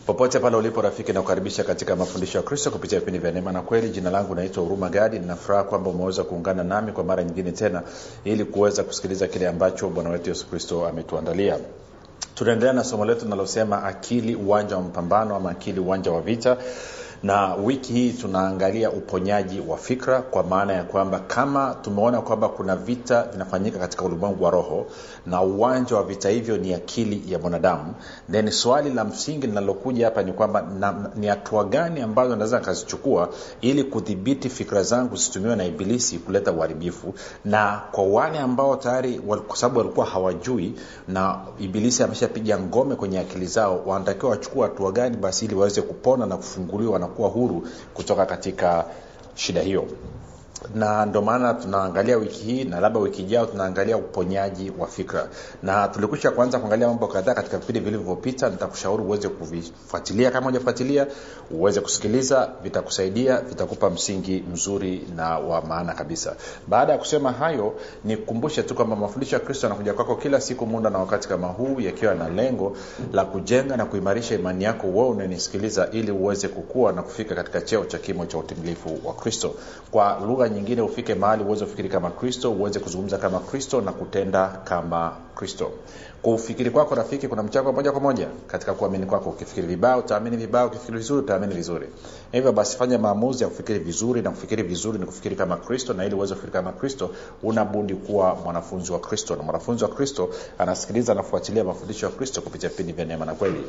popote pale ulipo rafiki nakukaribisha katika mafundisho ya kristo kupitia vipindi vya neema na kweli jina langu naitwa huruma gadi ninafuraha kwamba umeweza kuungana nami kwa mara nyingine tena ili kuweza kusikiliza kile ambacho bwana wetu yesu kristo ametuandalia tunaendelea na somo letu linalosema akili uwanja wa mpambano ama akili uwanja wa vita na wiki hii tunaangalia uponyaji wa fikra kwa maana ya kwamba kama tumeona kwamba kuna vita vinafanyika katika ulimwengu wa roho na uwanja wa vita hivyo ni akili ya mwanadamu then swali la msingi linalokuja hapa ni kwamba na, ni hatua gani ambazo naweza nikazichukua ili kudhibiti fikra zangu zisitumiwe na ibilisi kuleta uharibifu na kwa wale ambao tayari kwa sababu walikuwa hawajui na ibilisi ameshapiga ngome kwenye akili zao wanatakiwa wachukua hatua gani basi ili waweze kupona na kufunguliwa na kuwa huru kutoka katika shida hiyo na ndio maana tunaangalia wiki hii na labda wiki ijao tunaangalia uponyaji wa fikra na tulikwisha kuanza kuangalia mambo kadhaa katika vipindi vilivyopita nitakushauri uweze kuvifuatilia kama hujafuatilia uweze kusikiliza vitakusaidia vitakupa msingi mzuri na wa maana kabisa baada ya kusema hayo nikukumbushe tu kwamba mafundisho ya kristo yanakuja kwako kila siku muda na wakati kama huu yakiwa na lengo la kujenga na kuimarisha imani yako wewe unanisikiliza ili uweze kukua na kufika katika cheo cha kimo cha utimilifu wa kristo kwa lugha nyingine ufike mahali uweze kufikiri kama kristo uweze kuzungumza kama kristo na kutenda kama kristo kwa ufikiri kwako rafiki kuna mchango moja kwa moja katika kuamini kwako ukifikiri vibaya utaamini vibaya ukifikiri vizuri utaamini vizuri hivyo basi fanya maamuzi ya kufikiri vizuri na kufikiri vizuri ni kufikiri kama kristo na ili uweze kufikiri kama kristo unabudi kuwa mwanafunzi wa kristo na mwanafunzi wa kristo anasikiliza anafuatilia mafundisho ya kristo kupitia vipindi vya neema na kweli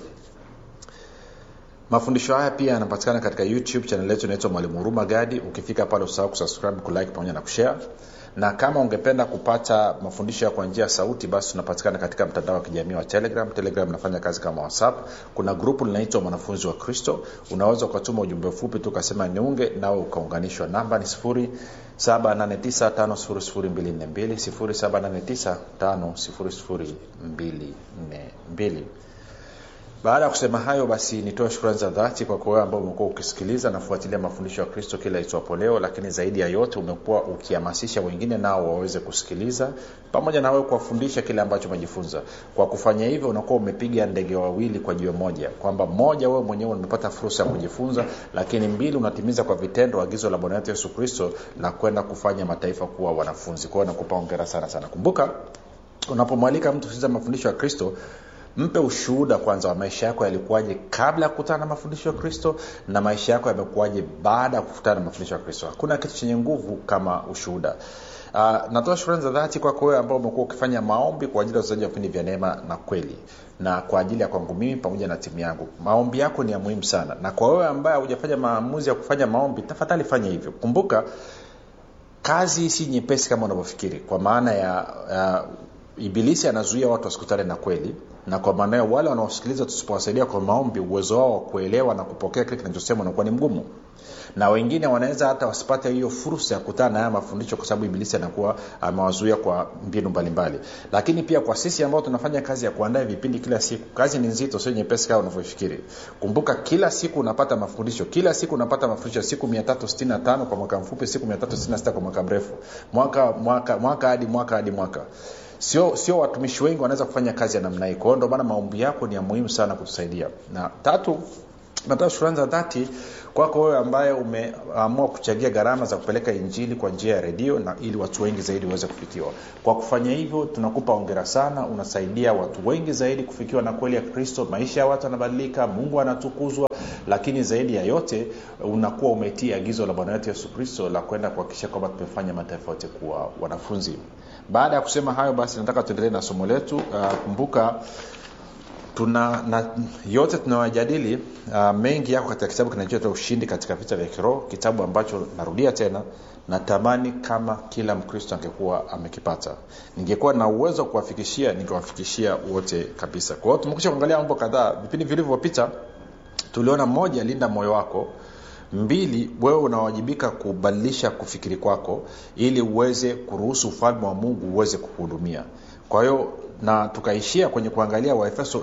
mafundisho haya pia yanapatikana katika youtube chanel yetu inaitwa mwalimu huruma gadi ukifika pale usahau kusubscribe kulike pamoja na kushare na kama ungependa kupata mafundisho ya kwa njia ya sauti basi tunapatikana katika mtandao wa kijamii wa telegram telegram inafanya kazi kama whatsapp kuna grupu linaitwa mwanafunzi wa kristo unaweza ukatuma ujumbe mfupi tu ukasema niunge nawe ukaunganishwa namba ni sifuri 7895242 7895242 baada ya kusema hayo basi nitoe shukrani za dhati kwa wewe ambao umekuwa ukisikiliza na kufuatilia mafundisho ya kristo kila itwapo leo lakini zaidi ya yote umekuwa ukihamasisha wengine nao waweze kusikiliza pamoja na wewe kuwafundisha kile ambacho umejifunza kwa kufanya hivyo unakuwa umepiga ndege wawili kwa jiwe moja kwamba moja wewe mwenyewe umepata fursa ya kujifunza lakini mbili unatimiza kwa vitendo agizo la bwana wetu yesu kristo la kwenda kufanya mataifa kuwa wanafunzi kwa hiyo nakupa ongera sana sana kumbuka unapomwalika mtu kusikiliza mafundisho ya kristo mpe ushuhuda kwanza wa maisha yako yalikuwaje kabla ya kukutana na mafundisho ya kristo na maisha yako yamekuwaje baada ya kukutana na mafundisho ya kristo hakuna kitu chenye nguvu kama ushuhuda uh, natoa shukrani za dhati kwako wewe ambao umekuwa ukifanya maombi kwa ajili ya uzaji wa vipindi vya neema na kweli na kwa ajili ya kwangu mimi pamoja na timu yangu maombi yako ni ya muhimu sana na kwa wewe ambaye hujafanya maamuzi ya kufanya maombi tafadhali fanya hivyo kumbuka kazi si nyepesi kama unavyofikiri kwa maana ya uh, ibilisi anazuia watu wasikutane na kweli na kwa maana hiyo wale wanaosikiliza tusipowasaidia kwa maombi uwezo wao wa kuelewa na kupokea kile kinachosema unakuwa ni mgumu na wengine wanaweza hata wasipate hiyo fursa ya kukutana na haya mafundisho kwa sababu ibilisi anakuwa amewazuia kwa mbinu mbalimbali lakini pia kwa sisi ambao tunafanya kazi ya kuandaa vipindi kila siku kazi ni nzito sio nyepesi kama unavyofikiri kumbuka kila siku unapata mafundisho kila siku unapata mafundisho siku 365 kwa mwaka mfupi siku 366 kwa mwaka mrefu mwaka mwaka mwaka hadi mwaka hadi mwaka sio sio watumishi wengi wanaweza kufanya kazi ya namna hii kwa hiyo ndio maana maombi yako ni ya muhimu sana kutusaidia na tatu natoa shukrani za dhati kwako wewe ambaye umeamua kuchagia gharama za kupeleka injili kwa njia ya redio na ili watu wengi zaidi waweze kufikiwa kwa kufanya hivyo tunakupa ongera sana unasaidia watu wengi zaidi kufikiwa na kweli ya kristo maisha ya watu yanabadilika mungu anatukuzwa lakini zaidi ya yote unakuwa umetii agizo la bwana wetu yesu kristo la kwenda kuhakikisha kwamba tumefanya mataifa yote kuwa wanafunzi baada ya kusema hayo basi nataka tuendelee na somo letu uh, kumbuka tuna na yote tunayojadili uh, mengi yako katika kitabu kinachoitwa ushindi katika vita vya kiroho kitabu ambacho narudia tena natamani kama kila mkristo angekuwa amekipata ningekuwa na uwezo wa kuwafikishia ningewafikishia wote kabisa kwa hiyo tumekusha kuangalia mambo kadhaa vipindi vilivyopita tuliona moja linda moyo wako mbili wewe unawajibika kubadilisha kufikiri kwako ili uweze kuruhusu ufalme wa mungu uweze kukuhudumia kwa hiyo na tukaishia kwenye kuangalia waefeso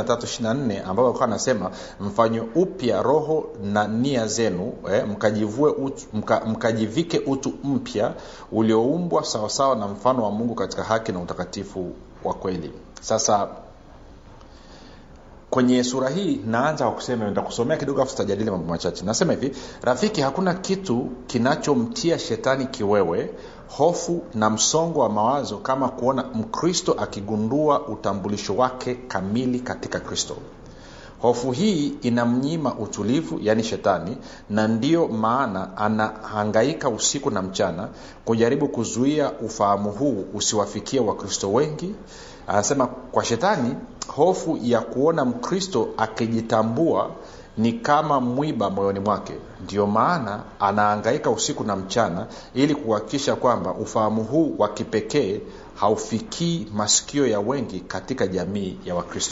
4 ambapo alikuwa anasema mfanye upya roho na nia zenu eh, mkajivue utu, mka, mkajivike utu mpya ulioumbwa sawasawa na mfano wa mungu katika haki na utakatifu wa kweli sasa kwenye sura hii naanza kwa kusema nitakusomea kidogo afu tutajadili mambo machache nasema hivi rafiki hakuna kitu kinachomtia shetani kiwewe hofu na msongo wa mawazo kama kuona mkristo akigundua utambulisho wake kamili katika kristo hofu hii inamnyima utulivu yaani shetani na ndiyo maana anahangaika usiku na mchana kujaribu kuzuia ufahamu huu usiwafikie wakristo wengi anasema kwa shetani hofu ya kuona mkristo akijitambua ni kama mwiba moyoni mwake ndio maana anaangaika usiku na mchana ili kuhakikisha kwamba ufahamu huu wa kipekee haufikii masikio ya wengi katika jamii ya wakristo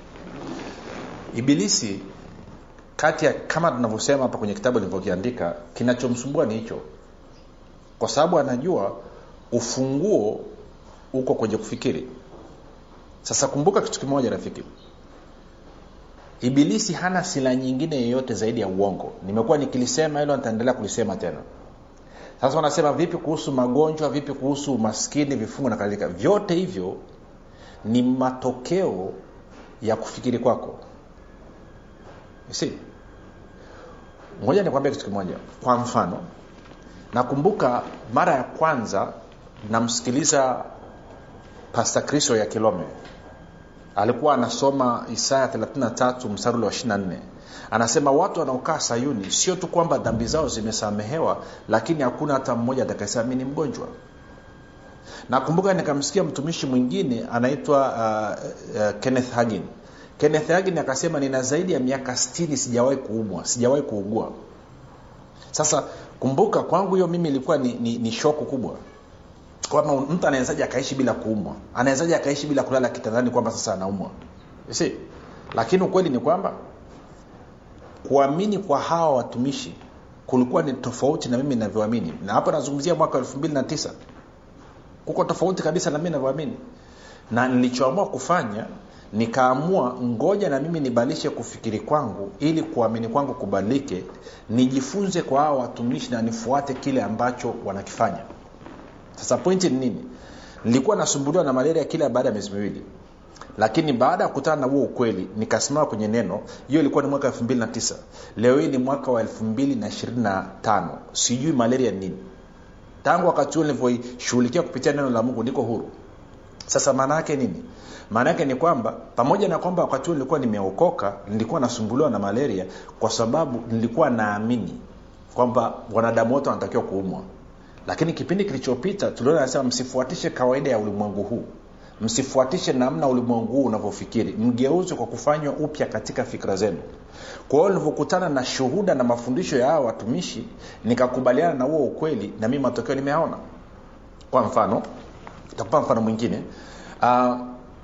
ibilisi kati ya kama tunavyosema hapa kwenye kitabu nilivyokiandika kinachomsumbua ni hicho kwa sababu anajua ufunguo uko kwenye kufikiri sasa kumbuka kitu kimoja rafiki ibilisi hana sila nyingine yoyote zaidi ya uongo nimekuwa nikilisema hilo nitaendelea kulisema tena sasa wanasema vipi kuhusu magonjwa vipi kuhusu umaskini vifungo na kadhalika vyote hivyo ni matokeo ya kufikiri kwako si ngoja nikwambia kitu kimoja kwa mfano nakumbuka mara ya kwanza namsikiliza pasta kristo ya kilome alikuwa anasoma isaya 33 mstari wa 24 anasema watu wanaokaa sayuni sio tu kwamba dhambi zao zimesamehewa lakini hakuna hata mmoja atakayesema mi ni mgonjwa nakumbuka nikamsikia mtumishi mwingine anaitwa uh, uh, kenneth hagin kenneth hagin akasema nina zaidi ya miaka 60 sijawahi kuumwa sijawahi kuugua sasa kumbuka kwangu hiyo mimi ilikuwa ni, ni, ni shoko kubwa kwamba mtu anawezaji akaishi bila kuumwa anawezaji akaishi bila kulala kitandani kwamba sasa anaumwa si lakini ukweli ni kwamba kuamini kwa hawa watumishi kulikuwa ni tofauti na mimi navyoamini na hapa nazungumzia mwaka elfu mbili na tisa kuko tofauti kabisa na mimi navyoamini na nilichoamua kufanya nikaamua ngoja na mimi nibadilishe kufikiri kwangu ili kuamini kwangu kubadilike nijifunze kwa hawa watumishi na nifuate kile ambacho wanakifanya sasa pointi ni nini nilikuwa nasumbuliwa na malaria kila baada ya miezi miwili lakini baada ya kukutana na huo ukweli nikasimama kwenye neno hiyo ilikuwa ni mwaka 29 leo hii ni mwaka wa 225 sijui malaria ni nini tangu wakati huo nilivyoishughulikia kupitia neno la mungu niko huru sasa maana yake nini maana yake ni kwamba pamoja na kwamba wakati huo nilikuwa nimeokoka nilikuwa nasumbuliwa na malaria kwa sababu nilikuwa naamini kwamba wanadamu wote wanatakiwa kuumwa lakini kipindi kilichopita tuliona anasema msifuatishe kawaida ya ulimwengu huu msifuatishe namna ulimwengu huu unavyofikiri mgeuze kwa kufanywa upya katika fikra zenu kwa hiyo nilivyokutana na shuhuda na mafundisho ya hawa watumishi nikakubaliana na huo ukweli na mimi matokeo nimeaona kwa mfano takupa mfano mwingine uh,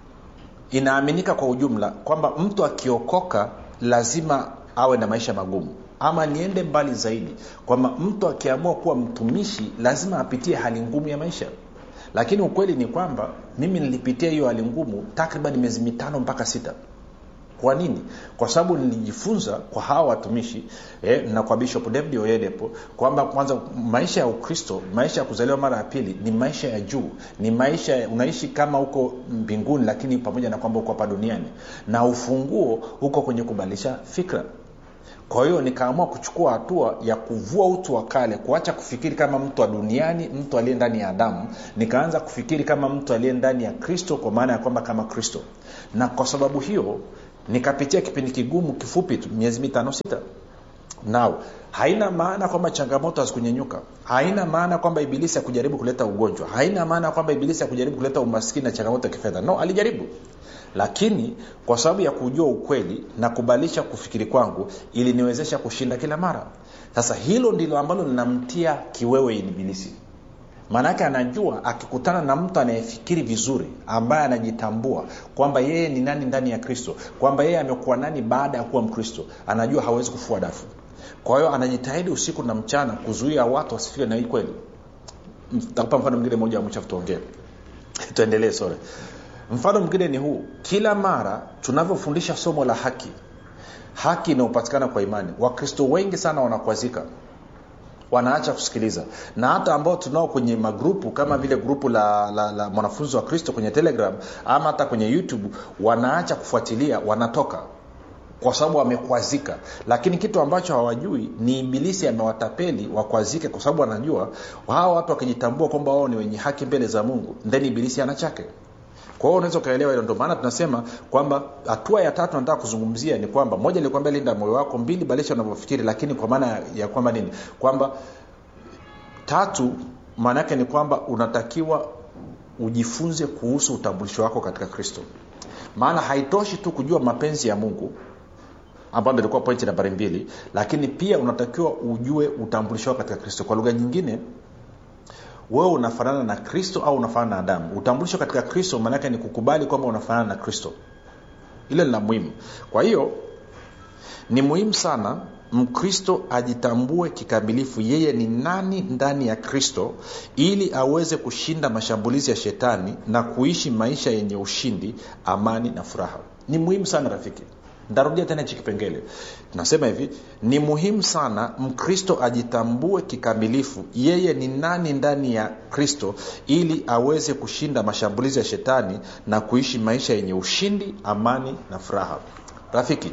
inaaminika kwa ujumla kwamba mtu akiokoka lazima awe na maisha magumu ama niende mbali zaidi kwamba mtu akiamua kuwa mtumishi lazima apitie hali ngumu ya maisha lakini ukweli ni kwamba mimi nilipitia hiyo hali ngumu takriban miezi mitano mpaka sita kwa nini kwa sababu nilijifunza kwa hawa watumishi eh, na kwa bishop david oyedepo kwamba kwanza maisha ya ukristo maisha ya kuzaliwa mara ya pili ni maisha ya juu ni maisha unaishi kama huko mbinguni lakini pamoja na kwamba uko hapa duniani na ufunguo huko kwenye kubadilisha fikra kwa hiyo nikaamua kuchukua hatua ya kuvua utu wa kale kuacha kufikiri kama mtu wa duniani mtu aliye ndani ya adamu nikaanza kufikiri kama mtu aliye ndani ya kristo kwa maana ya kwamba kama kristo na kwa sababu hiyo nikapitia kipindi kigumu kifupi tu miezi mitano sita nao haina maana kwamba changamoto hazikunyenyuka haina maana kwamba ibilisi akujaribu kuleta ugonjwa haina maana kwamba ibilisi akujaribu kuleta umaskini na changamoto ya kifedha no alijaribu lakini kwa sababu ya kujua ukweli na kubadilisha kufikiri kwangu iliniwezesha kushinda kila mara sasa hilo ndilo ambalo linamtia kiwewe ibilisi maanaake anajua akikutana na mtu anayefikiri vizuri ambaye anajitambua kwamba yeye ni nani ndani ya kristo kwamba yeye amekuwa nani baada ya kuwa mkristo anajua hawezi kufua dafu kwa hiyo anajitahidi usiku na mchana kuzuia watu wasifikire na hii kweli takupa mfano mwingine moja wa mwisho tuongee tuendelee sore mfano mwingine ni huu kila mara tunavyofundisha somo la haki haki inayopatikana kwa imani wakristo wengi sana wanakwazika wanaacha kusikiliza na hata ambao tunao kwenye magrupu kama vile grupu la, la, la mwanafunzi wa kristo kwenye telegram ama hata kwenye youtube wanaacha kufuatilia wanatoka kwa sababu wamekwazika lakini kitu ambacho hawajui ni ibilisi amewatapeli wakwazike kwa sababu wanajua hawa watu wakijitambua kwamba wao ni wenye haki mbele za mungu then ibilisi ana chake kwa hiyo unaweza ukaelewa hilo ndio maana tunasema kwamba hatua ya tatu nataka kuzungumzia ni kwamba moja nilikwambia linda moyo wako mbili balisha unavyofikiri lakini kwa maana ya kwamba nini kwamba tatu maana yake ni kwamba unatakiwa ujifunze kuhusu utambulisho wako katika kristo maana haitoshi tu kujua mapenzi ya mungu ambayo ndo ilikuwa pointi nambari mbili lakini pia unatakiwa ujue utambulisho wako katika kristo kwa lugha nyingine wewe unafanana na kristo au unafanana na adamu utambulisho katika kristo maanake ni kukubali kwamba unafanana na kristo ile ni la muhimu kwa hiyo ni muhimu sana mkristo ajitambue kikamilifu yeye ni nani ndani ya kristo ili aweze kushinda mashambulizi ya shetani na kuishi maisha yenye ushindi amani na furaha ni muhimu sana rafiki ntarudia tena hichi kipengele nasema hivi ni muhimu sana mkristo ajitambue kikamilifu yeye ni nani ndani ya kristo ili aweze kushinda mashambulizi ya shetani na kuishi maisha yenye ushindi amani na furaha rafiki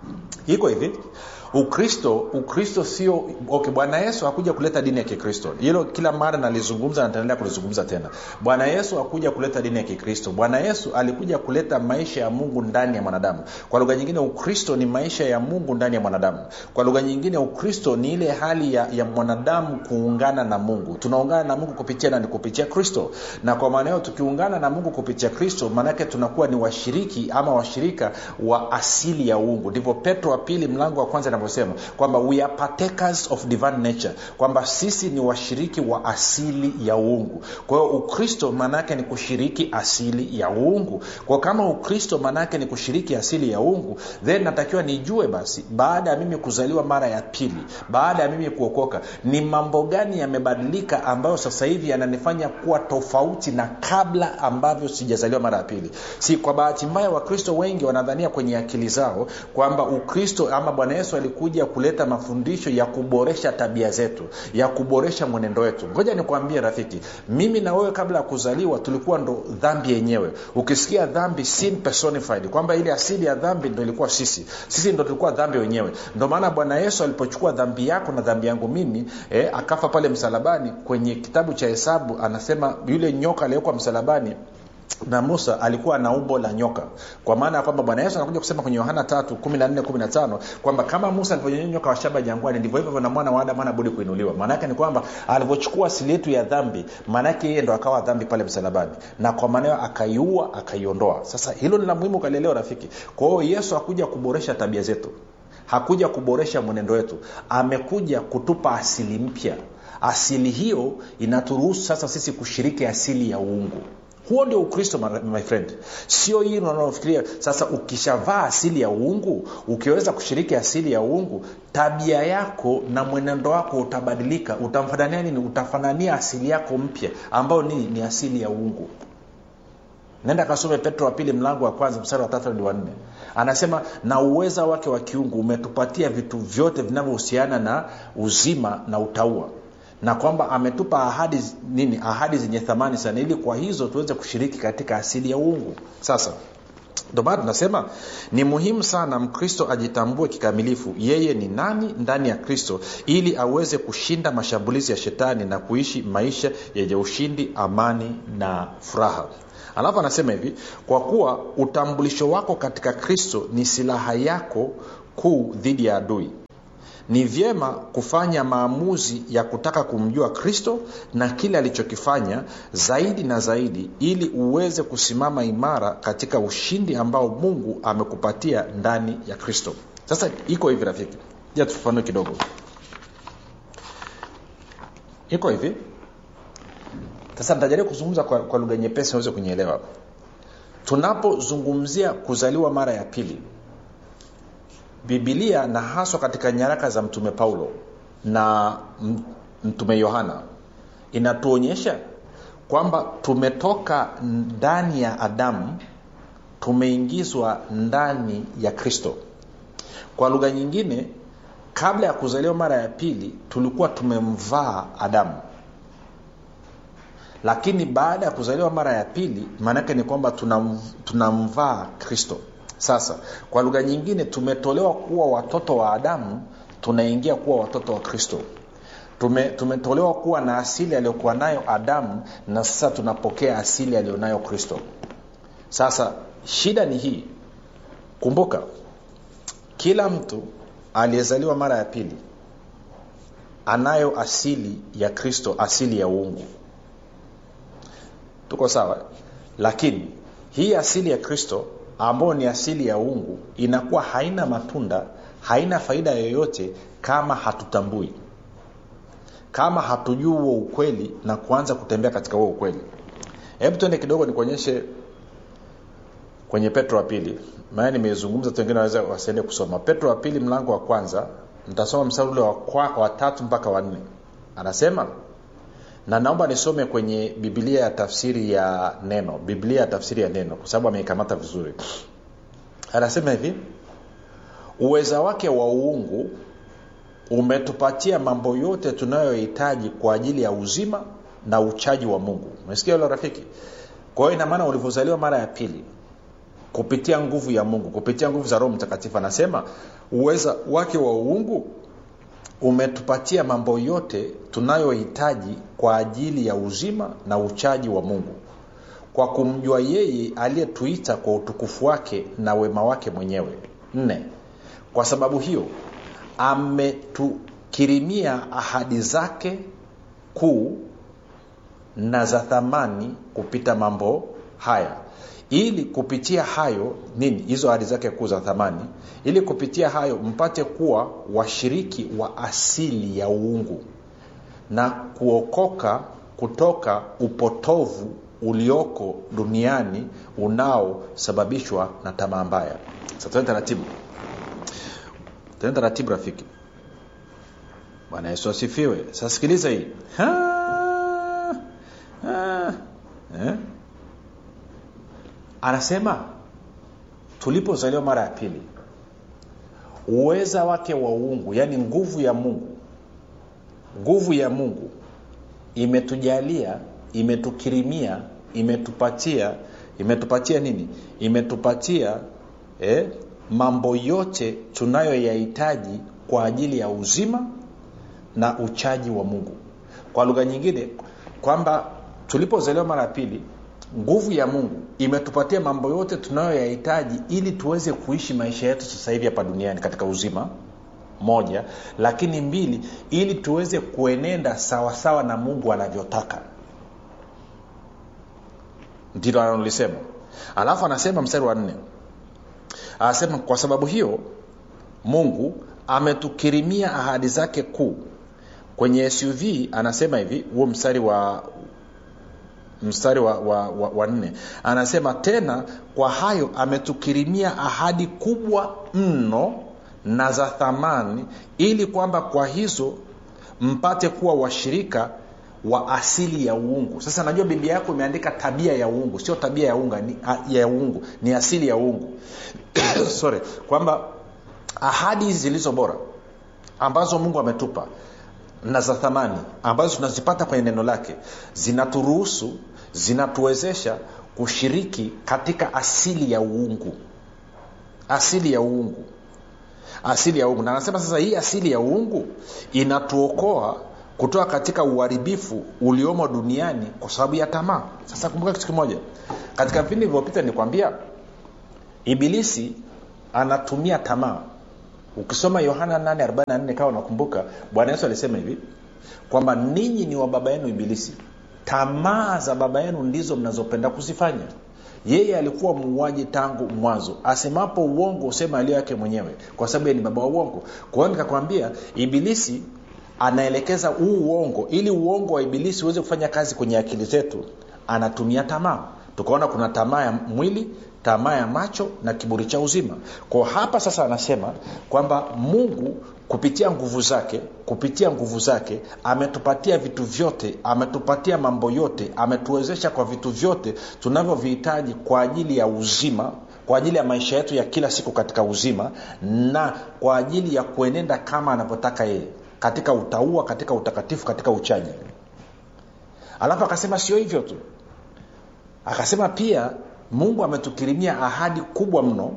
iko hivi ukristo ukristo sio okay bwana yesu hakuja kuleta dini ya kikristo hilo kila mara nalizungumza na nitaendelea kulizungumza tena bwana yesu hakuja kuleta dini ya kikristo bwana yesu alikuja kuleta maisha ya mungu ndani ya mwanadamu kwa lugha nyingine ukristo ni maisha ya mungu ndani ya mwanadamu kwa lugha nyingine ukristo ni ile hali ya, ya mwanadamu kuungana na mungu tunaungana na mungu kupitia nani kupitia kristo na kwa maana hiyo tukiungana na mungu kupitia kristo maanake tunakuwa ni washiriki ama washirika wa asili ya uungu ndivyo petro wa pili mlango wa kwanza anavyosema kwamba we are partakers of divine nature kwamba sisi ni washiriki wa asili ya uungu kwa hiyo ukristo maanaake ni kushiriki asili ya uungu kwa kama ukristo maanaake ni kushiriki asili ya uungu then natakiwa nijue basi baada ya mimi kuzaliwa mara ya pili baada ya mimi kuokoka ni mambo gani yamebadilika ambayo sasa hivi yananifanya kuwa tofauti na kabla ambavyo sijazaliwa mara ya pili si kwa bahati mbaya wakristo wengi wanadhania kwenye akili zao kwamba ukristo ama bwana yesu alikuja kuleta mafundisho ya kuboresha tabia zetu ya kuboresha mwenendo wetu ngoja nikwambie rafiki mimi na wewe kabla ya kuzaliwa tulikuwa ndo dhambi yenyewe ukisikia dhambi sin personified kwamba ile asili ya dhambi ndo ilikuwa sisi sisi ndo tulikuwa dhambi wenyewe ndo maana bwana yesu alipochukua dhambi yako na dhambi yangu mimi eh, akafa pale msalabani kwenye kitabu cha hesabu anasema yule nyoka aliyekuwa msalabani na musa alikuwa na umbo la nyoka kwa maana ya kwamba bwana yesu anakuja kusema kwenye yohana tatu kumi na nne kumi na tano kwamba kama musa alivyonyonya nyoka wa shaba jangwani ndivyo hivyo na mwana wa adamu ana budi kuinuliwa maanaake ni kwamba alivyochukua asili yetu ya dhambi maanaake yeye ndo akawa dhambi pale msalabani na kwa maana hiyo akaiua akaiondoa sasa hilo ni la muhimu ukalielewa rafiki kwa hiyo yesu hakuja kuboresha tabia zetu hakuja kuboresha mwenendo wetu amekuja kutupa asili mpya asili hiyo inaturuhusu sasa sisi kushiriki asili ya uungu huo ndio ukristo my friend sio hii unaofikiria sasa ukishavaa asili ya uungu ukiweza kushiriki asili ya uungu tabia yako na mwenendo wako utabadilika utamfanania nini utafanania asili yako mpya ambayo ni, ni asili ya uungu nenda kasome petro wa pili mlango wa kwanza mstari wa tatu hadi wanne anasema na uweza wake wa kiungu umetupatia vitu vyote vinavyohusiana na uzima na utaua na kwamba ametupa ahadi nini ahadi zenye thamani sana ili kwa hizo tuweze kushiriki katika asili ya uungu sasa ndio maana tunasema ni muhimu sana mkristo ajitambue kikamilifu yeye ni nani ndani ya kristo ili aweze kushinda mashambulizi ya shetani na kuishi maisha yenye ushindi amani na furaha alafu anasema hivi kwa kuwa utambulisho wako katika kristo ni silaha yako kuu dhidi ya adui ni vyema kufanya maamuzi ya kutaka kumjua kristo na kile alichokifanya zaidi na zaidi ili uweze kusimama imara katika ushindi ambao mungu amekupatia ndani ya kristo sasa iko hivi rafiki ja tufafanue kidogo iko hivi sasa nitajaribu kuzungumza kwa, kwa lugha nyepesi naweze kunyeelewa tunapozungumzia kuzaliwa mara ya pili bibilia na haswa katika nyaraka za mtume paulo na mtume yohana inatuonyesha kwamba tumetoka ndani ya adamu tumeingizwa ndani ya kristo kwa lugha nyingine kabla ya kuzaliwa mara ya pili tulikuwa tumemvaa adamu lakini baada ya kuzaliwa mara ya pili maanaake ni kwamba tunamvaa tuna kristo sasa kwa lugha nyingine tumetolewa kuwa watoto wa adamu tunaingia kuwa watoto wa kristo Tume, tumetolewa kuwa na asili aliyokuwa nayo adamu na sasa tunapokea asili aliyonayo kristo sasa shida ni hii kumbuka kila mtu aliyezaliwa mara ya pili anayo asili ya kristo asili ya uungu tuko sawa lakini hii asili ya kristo ambayo ni asili ya uungu inakuwa haina matunda haina faida yoyote kama hatutambui kama hatujui huo ukweli na kuanza kutembea katika huo ukweli hebu tuende kidogo nikuonyeshe kwenye petro wa pili maana nimezungumza tu wengine waweza wasiende kusoma petro wa pili mlango wa kwanza nitasoma mstari ule wa tatu mpaka wanne anasema na naomba nisome kwenye biblia ya tafsiri ya neno biblia ya tafsiri ya neno kwa sababu ameikamata vizuri anasema hivi uweza wake wa uungu umetupatia mambo yote tunayohitaji kwa ajili ya uzima na uchaji wa mungu umesikia hilo rafiki kwa hiyo inamaana ulivyozaliwa mara ya pili kupitia nguvu ya mungu kupitia nguvu za roho mtakatifu anasema uweza wake wa uungu umetupatia mambo yote tunayohitaji kwa ajili ya uzima na uchaji wa mungu kwa kumjua yeye aliyetuita kwa utukufu wake na wema wake mwenyewe nne kwa sababu hiyo ametukirimia ahadi zake kuu na za thamani kupita mambo haya ili kupitia hayo nini hizo ahadi zake kuu za thamani ili kupitia hayo mpate kuwa washiriki wa asili ya uungu na kuokoka kutoka upotovu ulioko duniani unaosababishwa na tamaa mbaya sasa tuende taratibu tuende taratibu rafiki bwana yesu asifiwe sasa sikiliza hii ha, ha, eh? anasema tulipozaliwa mara ya pili uweza wake wa uungu yaani nguvu ya mungu nguvu ya mungu imetujalia imetukirimia imetupatia imetupatia nini imetupatia eh, mambo yote tunayoyahitaji kwa ajili ya uzima na uchaji wa mungu kwa lugha nyingine kwamba tulipozaliwa mara ya pili nguvu ya mungu imetupatia mambo yote tunayoyahitaji ili tuweze kuishi maisha yetu sasa hivi hapa duniani katika uzima moja lakini mbili ili tuweze kuenenda sawasawa sawa na mungu anavyotaka ndilo analolisema alafu anasema mstari wa nne anasema kwa sababu hiyo mungu ametukirimia ahadi zake kuu kwenye suv anasema hivi huo mstari wa mstari wa, wa, wa, wa nne anasema tena kwa hayo ametukirimia ahadi kubwa mno na za thamani ili kwamba kwa hizo mpate kuwa washirika wa asili ya uungu sasa najua biblia yako imeandika tabia ya uungu sio tabia ya unga ni, ya uungu ni asili ya uungu sorry kwamba ahadi hizi zilizo bora ambazo mungu ametupa na za thamani ambazo tunazipata kwenye neno lake zinaturuhusu zinatuwezesha kushiriki katika asili ya uungu asili ya uungu asili ya uungu na anasema sasa hii asili ya uungu inatuokoa kutoka katika uharibifu uliomo duniani kwa sababu ya tamaa sasa kumbuka kitu kimoja katika vipindi vilivyopita nikwambia ibilisi anatumia tamaa ukisoma yohana 844 kawa unakumbuka bwana yesu alisema hivi kwamba ninyi ni wa baba yenu ibilisi tamaa za baba yenu ndizo mnazopenda kuzifanya yeye alikuwa muuaji tangu mwanzo asemapo uongo usema aliyo yake mwenyewe kwa sababu ni baba wa uongo kwa hiyo nikakwambia ibilisi anaelekeza huu uongo ili uongo wa ibilisi uweze kufanya kazi kwenye akili zetu anatumia tamaa tukaona kuna tamaa ya mwili tamaa ya macho na kiburi cha uzima kwa hapa sasa anasema kwamba mungu kupitia nguvu zake kupitia nguvu zake ametupatia vitu vyote ametupatia mambo yote ametuwezesha kwa vitu vyote tunavyovihitaji kwa ajili ya uzima kwa ajili ya maisha yetu ya kila siku katika uzima na kwa ajili ya kuenenda kama anavyotaka yeye katika utaua katika utakatifu katika uchaji alafu akasema sio hivyo tu akasema pia mungu ametukirimia ahadi kubwa mno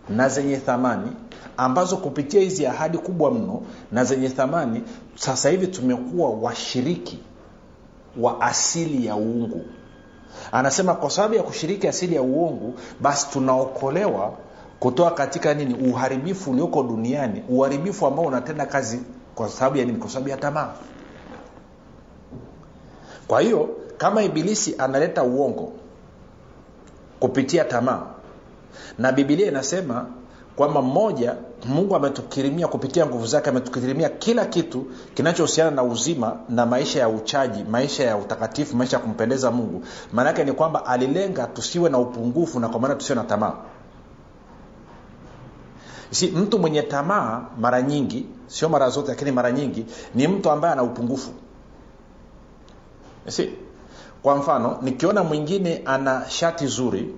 na zenye thamani ambazo kupitia hizi ahadi kubwa mno na zenye thamani sasa hivi tumekuwa washiriki wa asili ya uungu anasema kwa sababu ya kushiriki asili ya uungu basi tunaokolewa kutoka katika nini uharibifu ulioko duniani uharibifu ambao unatenda kazi kwa sababu ya nini kwa sababu ya tamaa kwa hiyo kama ibilisi analeta uongo kupitia tamaa na bibilia inasema kwamba mmoja mungu ametukirimia kupitia nguvu zake ametukirimia kila kitu kinachohusiana na uzima na maisha ya uchaji maisha ya utakatifu maisha ya kumpendeza mungu maanaake ni kwamba alilenga tusiwe na upungufu na kwa maana tusiwe na tamaa si mtu mwenye tamaa mara nyingi sio mara zote lakini mara nyingi ni mtu ambaye ana upungufu si kwa mfano nikiona mwingine ana shati zuri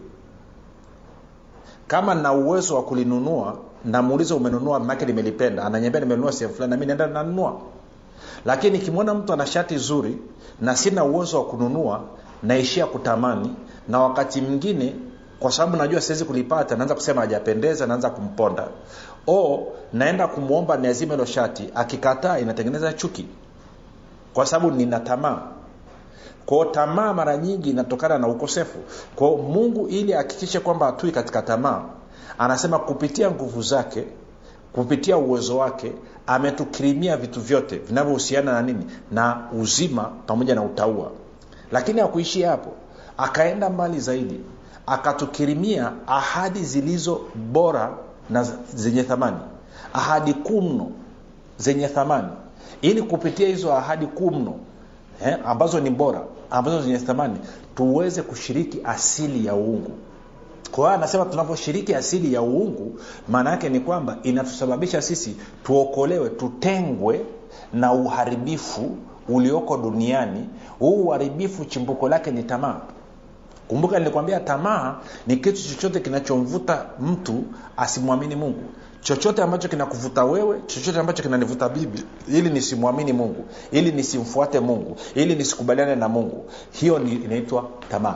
kama na uwezo wa kulinunua namuuliza umenunua make nimelipenda ananyambia nimenunua sehemu fulani nami naenda nanunua lakini nikimwona mtu ana shati zuri na sina uwezo wa kununua naishia kutamani na wakati mwingine kwa sababu najua siwezi kulipata naanza kusema hajapendeza naanza kumponda o naenda kumwomba niazime hilo shati akikataa inatengeneza chuki kwa sababu nina tamaa kwao tamaa mara nyingi inatokana na ukosefu kwao mungu ili ahakikishe kwamba hatui katika tamaa anasema kupitia nguvu zake kupitia uwezo wake ametukirimia vitu vyote vinavyohusiana na nini na uzima pamoja na utaua lakini hakuishia hapo akaenda mbali zaidi akatukirimia ahadi zilizo bora na zenye thamani ahadi kuu mno zenye thamani ili kupitia hizo ahadi kuu mno eh, ambazo ni bora ambazo zenye thamani tuweze kushiriki asili ya uungu kwa hiyo anasema tunaposhiriki asili ya uungu maana yake ni kwamba inatusababisha sisi tuokolewe tutengwe na uharibifu ulioko duniani huu uharibifu chimbuko lake ni tamaa kumbuka nilikwambia tamaa ni kitu chochote kinachomvuta mtu asimwamini mungu chochote ambacho kinakuvuta wewe chochote ambacho kinanivuta bibi ili nisimwamini mungu ili nisimfuate mungu ili nisikubaliane na mungu hiyo ni inaitwa tamaa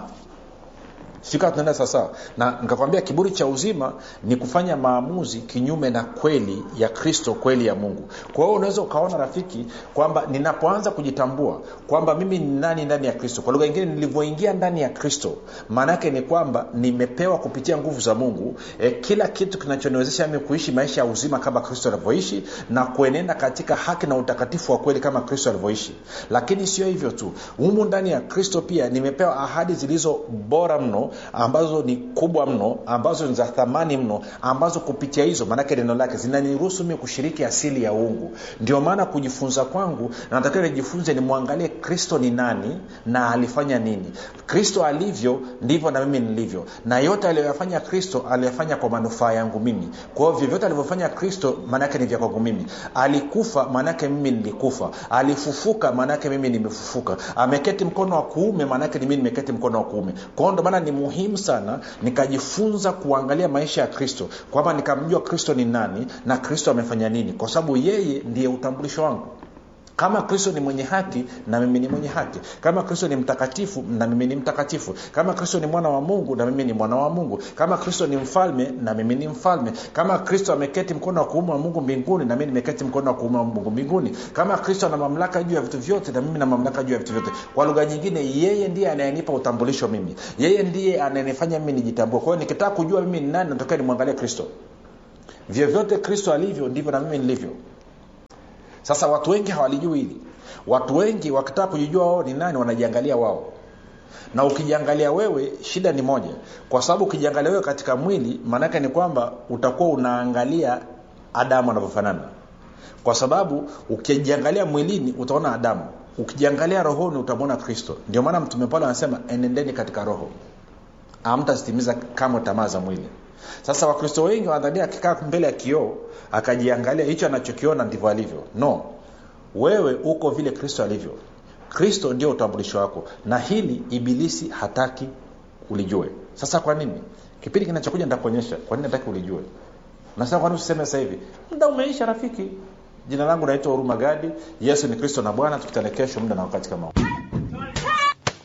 sikaa tunaenda sawasawa na nikakwambia kiburi cha uzima ni kufanya maamuzi kinyume na kweli ya kristo kweli ya mungu kwa hiyo unaweza ukaona rafiki kwamba ninapoanza kujitambua kwamba mimi ni nani ndani ya kristo kwa lugha ingine nilivyoingia ndani ya kristo maanaake ni kwamba nimepewa kupitia nguvu za mungu e, kila kitu kinachoniwezesha mimi kuishi maisha ya uzima kama kristo alivyoishi na kuenenda katika haki na utakatifu wa kweli kama kristo alivyoishi lakini sio hivyo tu humu ndani ya kristo pia nimepewa ahadi zilizo bora mno ambazo ni kubwa mno ambazo ni za thamani mno ambazo kupitia hizo maanake neno lake zinaniruhusu mi kushiriki asili ya uungu ndio maana kujifunza kwangu natakiwa nijifunze nimwangalie kristo ni nani na alifanya nini kristo alivyo ndivyo na mimi nilivyo na yote aliyoyafanya kristo aliyafanya kwa manufaa yangu mimi kwa hiyo vyovyote alivyofanya kristo maanaake ni vya kwangu mimi alikufa maanaake mimi nilikufa alifufuka maanaake mimi nimefufuka ameketi mkono wa kuume maanaake mimi nimeketi mkono wa kuume kwao ndo maana ni muhimu sana nikajifunza kuangalia maisha ya kristo kwamba nikamjua kristo ni nani na kristo amefanya nini kwa sababu yeye ndiye utambulisho wangu kama kristo ni mwenye haki na mimi ni mwenye haki kama kristo ni mtakatifu na mimi ni mtakatifu kama kristo ni mwana wa mungu na mimi ni mwana wa mungu kama kristo ni mfalme na mimi ni mfalme kama kristo ameketi mkono wa kuume wa mungu mbinguni na mimi nimeketi mkono wa kuume wa mungu mbinguni kama kristo ana mamlaka juu ya vitu vyote na mimi na mamlaka juu ya vitu vyote kwa lugha nyingine yeye ndiye anayenipa utambulisho mimi yeye ndiye anayenifanya mimi nijitambue kwa hiyo nikitaka kujua mimi ni nani natokea nimwangalie kristo vyovyote kristo alivyo ndivyo na mimi nilivyo sasa watu wengi hawalijui hili watu wengi wakitaka kujijua wao ni nani wanajiangalia wao na ukijiangalia wewe shida ni moja kwa sababu ukijiangalia wewe katika mwili maanaake ni kwamba utakuwa unaangalia adamu anavyofanana kwa sababu ukijiangalia mwilini utaona adamu ukijiangalia rohoni utamwona kristo ndio maana mtume paulo anasema enendeni katika roho amtazitimiza kamwe tamaa za mwili sasa wakristo wengi wanadhania akikaa mbele ya kioo akajiangalia hicho anachokiona ndivyo alivyo no wewe uko vile kristo alivyo kristo ndio utambulisho wako na hili ibilisi hataki ulijue sasa kwa nini kipindi kinachokuja nitakuonyesha kwa nini nataki ulijue nasema kwani usiseme sasa hivi muda umeisha rafiki jina langu naitwa huruma gadi yesu ni kristo na bwana tukutane kesho muda na wakati kama huu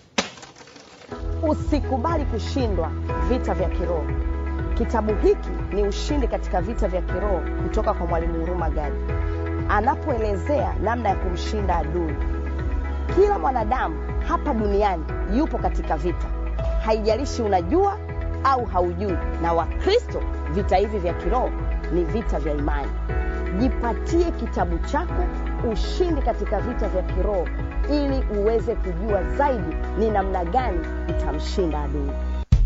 usikubali kushindwa vita vya kiroho kitabu hiki ni ushindi katika vita vya kiroho kutoka kwa mwalimu huruma gadi anapoelezea namna ya kumshinda adui kila mwanadamu hapa duniani yupo katika vita haijalishi unajua au haujui na wakristo vita hivi vya kiroho ni vita vya imani jipatie kitabu chako ushindi katika vita vya kiroho ili uweze kujua zaidi ni namna gani utamshinda adui